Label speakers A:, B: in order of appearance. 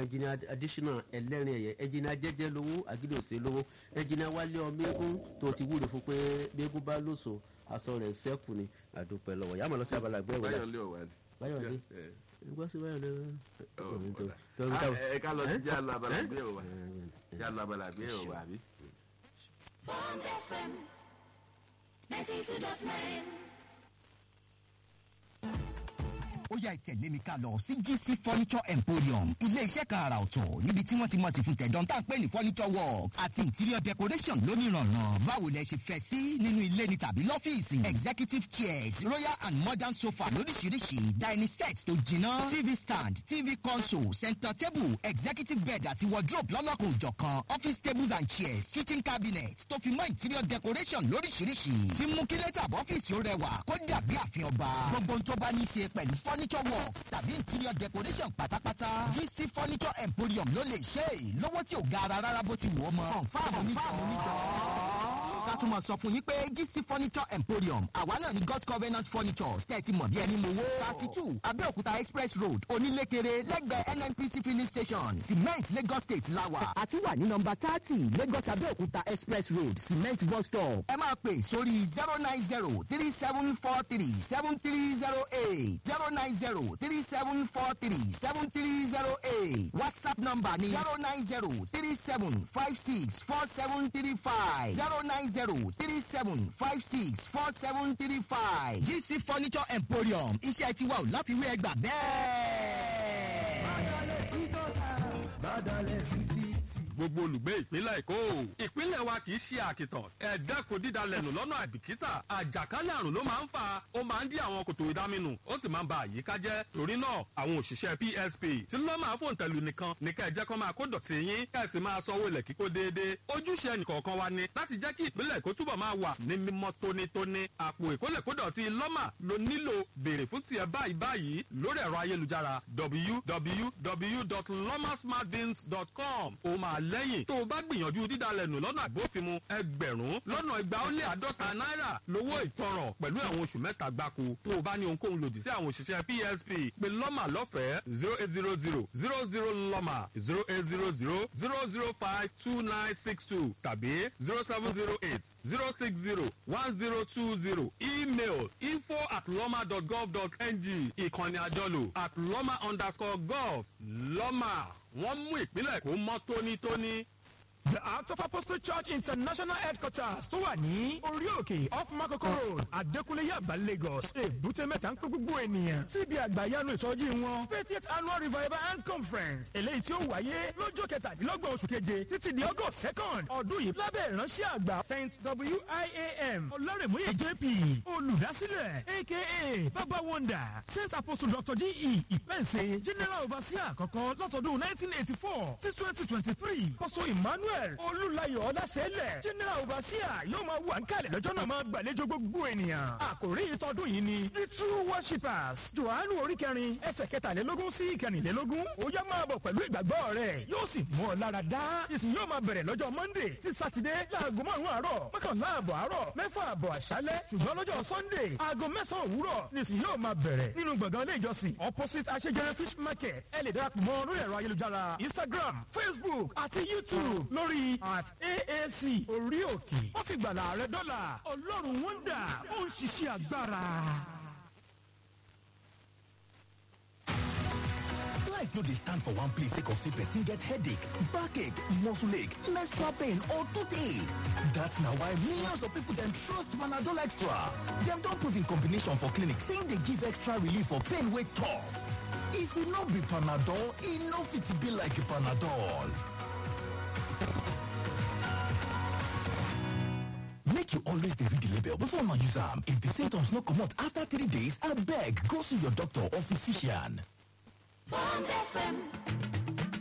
A: ẹnjìnìà additional ẹlẹ́rìn ẹ̀yẹ ẹnjìnìà jẹ́jẹ́ lówó àgídòsè lówó ẹnjìnìà wálé ọmọ eégún tó ti wúlò fún pé gbégún bá lòsò aṣọ rẹ̀ sẹ́kù ni àdúpẹ́ lọ́wọ́ yàmọ̀ lọ sí abala àgbẹ̀ wọlé
B: báyọ̀ lé ọ̀wá ni.
A: Báyọ̀lé?
B: Ẹ,
A: gbọ́ sí báyọ̀ lọ́wọ́
B: ọ̀, ọ̀dà. Ah, ẹ ká lọ sí jẹ́ àlọ́ abala àgbẹ̀ ọ̀wá jẹ́ àlọ́ abala àgbẹ̀ ọ̀wá àbí.
C: Bond FM 92.9.
D: ó yá ìtẹ̀lé mi ká lọ sí gc furniture emporium ilé iṣẹ́ kan àrà ọ̀tọ̀ níbi tí wọ́n ti mọ̀ sí fún tẹ̀dán tá à ń pè ní furniture works àti interior decoration lónìrànràn báwo lẹ ṣe fẹ́ sí nínú ilé ni tàbí lọ́fíìsì executive chairs royal and modern sofa lóríṣiríṣi dining set tó jiná tv stand tv console center table executive bed àti wardrobe lọ́lọ́kùn òjọ̀kan office tables and chairs kitchen cabinet tó fi mọ́ interior decoration lóríṣiríṣi tí mú kí lẹ́tà ọ́fíìsì ó rẹwà kó dàbí àfihàn ọba gbogbo ohun tó bá ní í ṣe pẹ̀lú furniture works tàbí interior decoration pátápátá gc furniture emporium ló lè ṣe é lówó tí ò gara rárá bó ti wù ọ́ mọ́ confam onítọ̀ ká tún mọ̀ sọ fún yín pé gc furniture emporium àwa náà ni god's covenant furniture tẹ́tí mọ̀ bí ẹni mowó thirty two abẹ́òkúta express road onílékeré lẹ́gbẹ̀ẹ́ nnpc filling station cement lagos state lawa àtúwà ní nọmba thirty lagos abẹ́òkúta express road cement bus stop ẹ máa pè sórí zero nine zero three seven four three seven three zero eight zero nine zero three seven four three seven three zero eight whatsapp number ni zero nine zero three seven five six four seven three five zero nine zero three seven five six four seven three five gc furniture emporium iṣẹ́ tiwa ò láfiwé ẹgbà bẹ́ẹ̀.
E: gbogbo olùgbé ìpínlẹ̀ èkó ìpínlẹ̀ wa kì í ṣe àkìtàn ẹ̀ẹ́dẹ́kun dídalẹ̀nù lọ́nà àbìkítà àjàkálẹ̀ àrùn ló máa ń fa ó máa ń dí àwọn kòtò ìdáminù ó sì máa ń ba àyíká jẹ́ torí náà àwọn òṣìṣẹ́ psp tí ló máa fòun tẹ̀lú nìkan ní ká ẹ jẹ́ kó máa kó dọ̀tí yín ká ẹ sì máa sanwó ilẹ̀ kíkó déédéé ojúṣe ẹnìkọ̀ọ̀kan wa ni láti jẹ́ kí ìpínlẹ̀ èkó túbọ̀ máa wà ní mímọ́ tónítóní àpò ìkólẹ̀kódọ̀tí lọ́mà ló nílò béèrè fún tiẹ̀ báyìí báyìí lórí ẹ̀rọ ayélujára www.lomasmartbins.com ó máa lẹ́yìn tó o bá gbìyànjú dídalẹ̀nù lọ́nà àbófinmu ẹgbẹ̀rún lọ́nà igba ó lé àádọ́ta náírà lówó ìtanràn pẹ̀lú ẹ̀wọ̀n oṣù mẹ́ta gbáko tó o bá ní ohunkóhun lòdì sí àwọn òṣìṣẹ́ psp pé lọ́mà lọ́fẹ̀ẹ́ zero eight zero zero zero zero lọ́mà zero eight zero zero zero zero five two nine six two tàbí zero seven zero eight zero six zero one zero two zero email info at lọ́mà dot gov dot ng ìkànnì àjọlò at lọ́mà underscore gov lọ́mà wọ́n mú ìpínlẹ̀ kó mọ́ tónítóní.
F: The Acts of Apostle Church International Headquarters tó wà ní orí òkè off Makoko Road, Adékúnlé Yaba Lagos, èbúté mẹ́ta ń pé gbogbo ènìyàn síbi àgbàyanu ìsọjí wọn. Fiftieth Annual Revival and Conference eléyìí tí ó wáyé lọ́jọ́ kẹtàdínlọ́gbọ̀n oṣù keje títí di August second ọdún yìí lábẹ́ ìránṣẹ́ àgbà Saint WIAM Ọlọ́rẹ̀múyè JP olùdásílẹ̀ aka Baba Wonder Saint Apostle Dr. G.E. Ìpẹ́ǹsẹ̀ General Overseer àkọ́kọ́ látọdún nineteen eighty four sí twenty twenty three Apostle Emmanuel emmanuel olùlayọ̀ ọ̀dàṣẹ́lẹ̀ general overseer yóò máa wà ń kalẹ̀ lọ́jọ́ náà máa gbàlejò gbogbo ènìyàn. àkòrí ìtọ́dún yìí ni the true worshippers johannu orí kẹrin ẹsẹ̀ kẹtàlélógún sí ìkẹrìnlélógún ó yá máa bọ̀ pẹ̀lú ìgbàgbọ́ rẹ̀ yóò sì mú ọ lára dá. ìsìn yóò máa bẹ̀rẹ̀ lọ́jọ́ monday sí saturday láago márùn-ún àárọ̀ mọ́kànlá àbọ̀ àárọ̀ mẹ́fà àbọ̀ àṣálẹ́ ṣùgbọ́n lọ́jọ́ sunday aago mẹ́sàn-án òwúrọ̀ nìsín yóò máa bẹ̀rẹ̀ nínú gbọ̀ngàn ilé ìjọsìn opposite aṣẹ́jẹrẹ fish market ẹ lè darapọ̀ mọ́ lórí ẹ̀rọ ayélujára instagram facebook àti youtube lórí at aac orí òkè wọ́n fi gbàlà rẹ dọ́là ọlọ́run wọ́ndà ó ń ṣiṣẹ́ agbára.
G: Life no dey stand for one place sake of say person get headache, backache, muscle ache, menstrual pain or toothache. That's na why millions of people dem trust Panadol Extra. Dem don prove in combination for clinic say e dey give extra relief for pain wey tough. If e no be Panadol, e no fit be like Panadol. Make you always dey read the label before una use am. If the symptoms no comot after three days, abeg go see your doctor or physician.
C: Bond FM